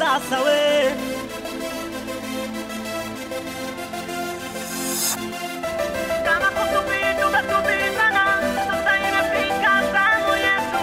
sasa we kama kusubiri tumesubiri sana, sasa imefika zamu yetu.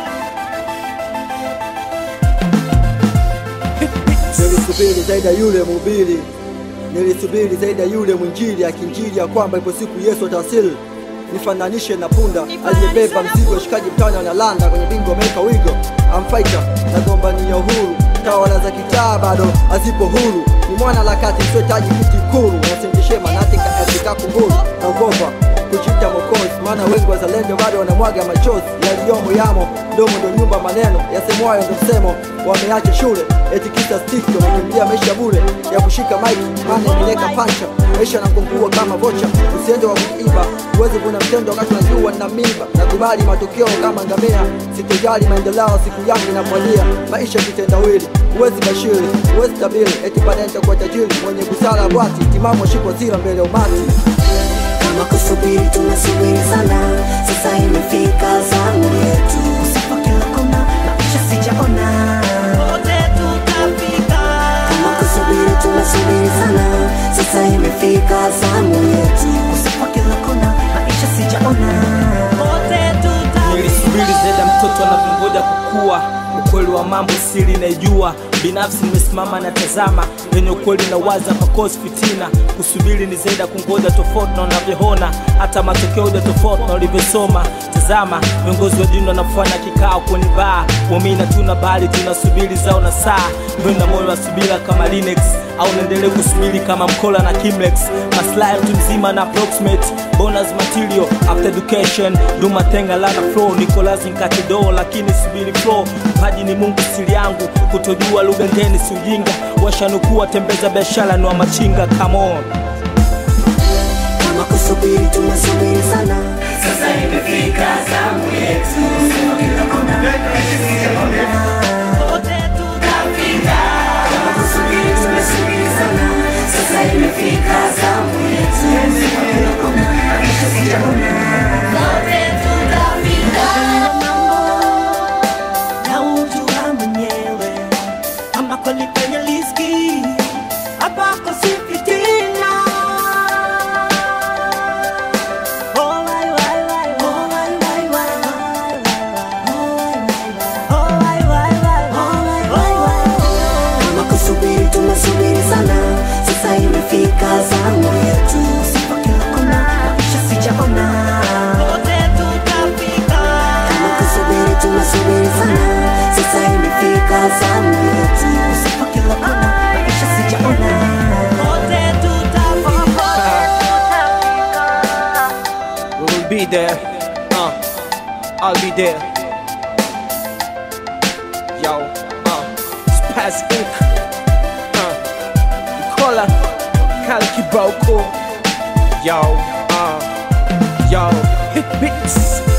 Nilisubiri zaidi ya yule mhubiri, nilisubiri zaidi ya yule mwinjili akinjili ya kwamba ipo siku Yesu atawasili. Nifananishe na punda aliyebeba mzigo, washikaji mtani wanalanda kwenye bingo, wameweka wigo. Amfaita nagombania uhuru, tawala za kitaa bado hazipo huru. Ni mwana harakati msiotaji kiti kuru, nasendeshe manati katika kunguru naogopa kuchita mokozi, maana wengi wazalendo bado wanamwaga machozi yaliyomo yamo mdomo ndo nyumba maneno yasemwayo ndo msemo wameacha shule eti kisa stiki wamekimbilia maisha bure ya kushika maiki maana imeleka pancha maisha nakungua kama vocha usiende wa kuiba uwezi kuna mtendo wakati unajua na mimba nakubali matokeo kama ngamia sitojali maendeleo siku yangu inamwalia maisha kitendawili uwezi bashiri uwezi tabiri eti baadaye nitakuwa tajiri mwenye busara bwati timamu shikwa zira mbele ya umati kama kusubiri tumesubiri sana sasa imefika zamu yetu usipo kila kona maisha sijaona Wote tutafika. kama kusubiri tumesubiri sana sasa imefika zamu yetu usipo kila kona maisha sijaona Wote tutafika. nilisubiri zaidi ya mtoto anavyongoja kukua ukweli wa mambo siri naijua binafsi nimesimama na tazama yenye ukweli na waza pakosi fitina kusubiri ni zaidi ya kungoja tofauti na unavyoona hata matokeo ya tofauti na ulivyosoma tazama viongozi wa dini wanafanya kikao kwenye baa wamina tuna bali tunasubiri zao na saa mbona moyo wa subira kama Linux au naendelee kusubiri kama mkola na Kimlex maslahi mtu mzima na approximate bonus material after education duma tenga lana flow niko lazim katido lakini subiri flow mpaji ni Mungu siri yangu kutojua lugha ngeni si ujinga washanukua tembeza biashara ni wa machinga come on kama kusubiri tumesubiri sana Sasa imefika zamu yetu, usipo kila kona maisha sijaona. Wote tutafika. Kama kusubiri tumesubiri sana, sasa imefika zamu yetu, usipo kila kona maisha sijaona. Wote tutafika. na ujua mwenyewe ama kweli penye liski apako sifitina Oh, wai, wai, wai, oh, wai, wai, wai, wai, oh, wai, wai, wai, oh, wai, wai, wai. Kama kusubiri tumesubiri sana sasa imefika zamu yetu sipo kila kona maisha sijaona Wote tutafika. kama kusubiri tumesubiri sana sasa imefika zamu yetu usipo kila kona maisha sijaona Wote tutafika. we will be there uh, I'll be there yo uh, Spaz Inc uh, Nicola Kali Kiboko yo uh, yo hit beats